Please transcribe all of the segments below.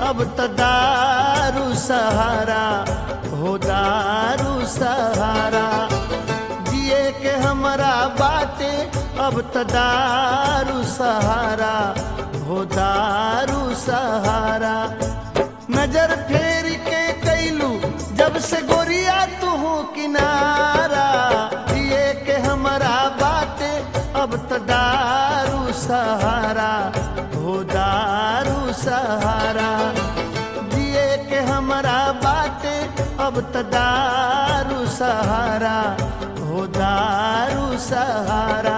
अब त दारू सहारा हो दारू सहारा जिए के हमरा बाटे अब त दारू सहारा हो दारू सहारा नजर फेर के कैलू जब से गोरिया तू किनारा जिए के हमरा बाटे अब त दारू सहारा हो दारू सहारा जिए के हमरा बाटे अब त दारू सहारा हो दारू सहारा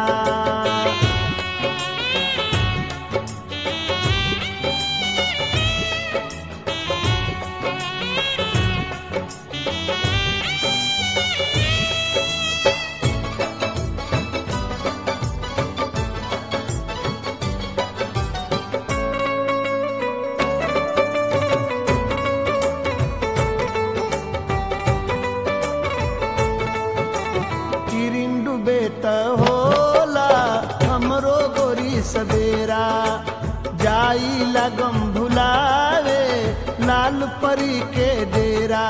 किरिन डूबे त होला हमरो गोरी सवेरा जाई लगम भुलावे लाल परी के डेरा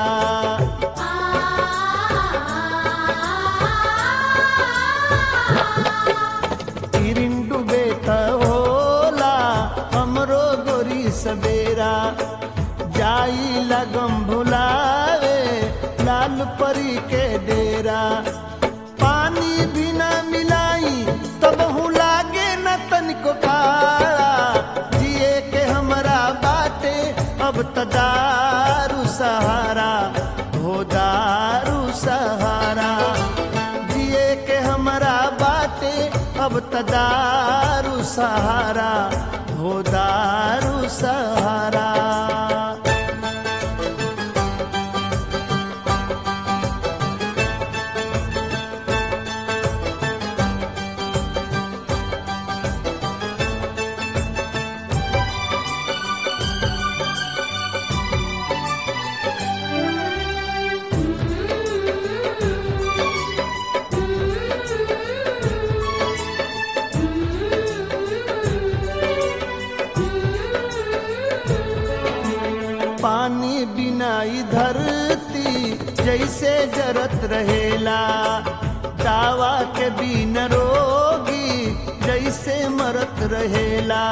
किरिन डूबे त होला हमरो गोरी सवेरा जाई लगम भुलावे लाल परी के डेरा पानी बिना मिलाई तब हूँ लागे न तनिको काला जिए के हमरा बाटे अब त दारू सहारा हो दारू सहारा जिए के हमरा बाटे अब त दारू सहारा हो दारू सहारा पानी बिना ई धरती जैसे जरत रहेला दावा के बिन रोगी जैसे मरत रहेला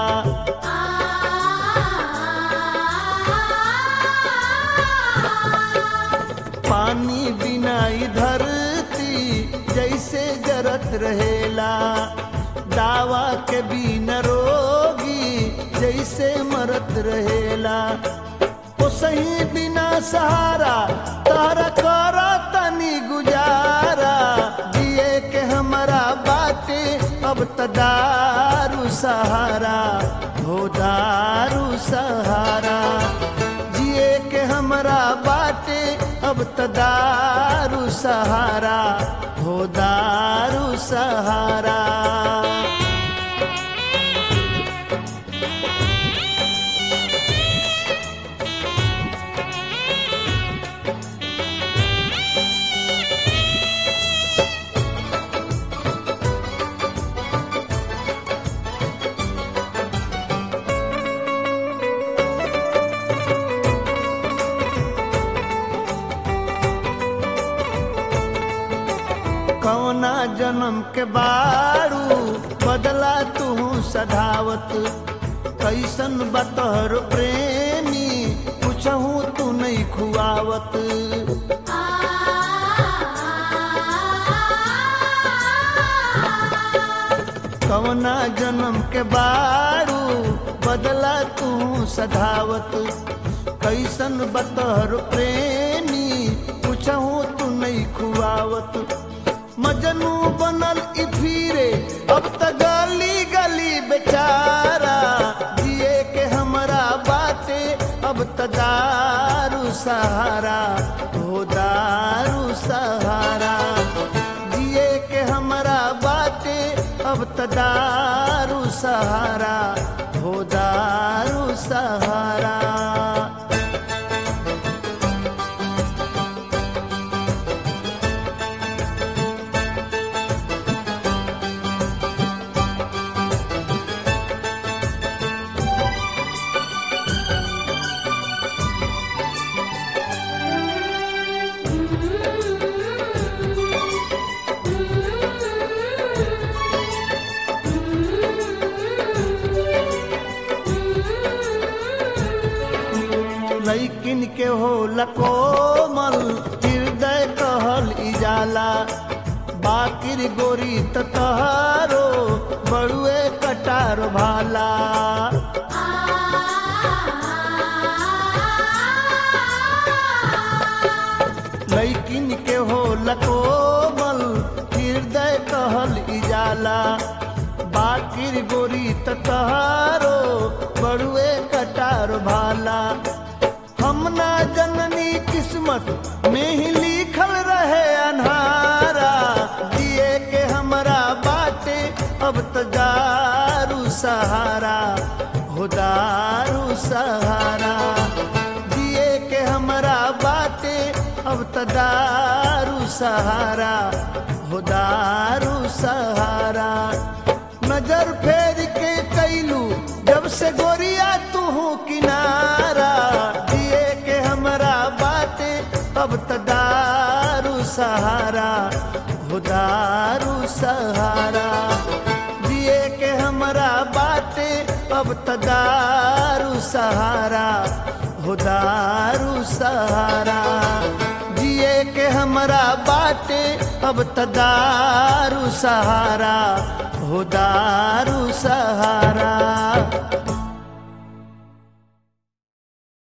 पानी बिना ई धरती जैसे जरत रहेला दावा के बिन रोगी जैसे मरत रहेला ओ सही बिना सहारा तारा करा तनी गुजारा जिए के हमरा बाटे अब त दारू सहारा हो दारू सहारा जिए के हमरा बाटे अब त दारू सहारा हो दारू सहारा कौना जन्म के बारू बदला तू सधावत कैसन बतहर प्रेमी कुछहू तू नहीं खुआवत कौना जन्म के बारू बदला तू सधावत कैसन बतहर प्रेमी कुछहू तू नहीं खुआवत मजनू बनल ई फिरे अब त गली गली बेचारा जिए के हमरा बाटे अब त दारू सहारा हो दारू सहारा जिए के हमरा बाटे अब त दारू सहारा हो दारू सहारा लैकिन के हो लकोमल हृदय कहल इजाला बाकिर गोरी त तहारो बड़ुए कटार भाला लैकिन के हो लकोमल हृदय कहल इजाला बाकिर गोरी त तहारो बड़ुए कटार भाला हम ना जननी किस्मत में ही लिखल रहे अनहारा दिए के हमरा बाटे अब त दारू सहारा हो दारू सहारा दिए के हमरा बाटे अब त दारू सहारा हो दारू सहारा नजर फेर के कैलू जब से गोरिया तू किनारा दिए के हमरा बाटे अब त दारू सहारा हो दारू सहारा दिए के हमरा बाटे अब त दारू सहारा हो दारू सहारा जिए के हमरा बाटे अब त दारू सहारा हो दारू सहारा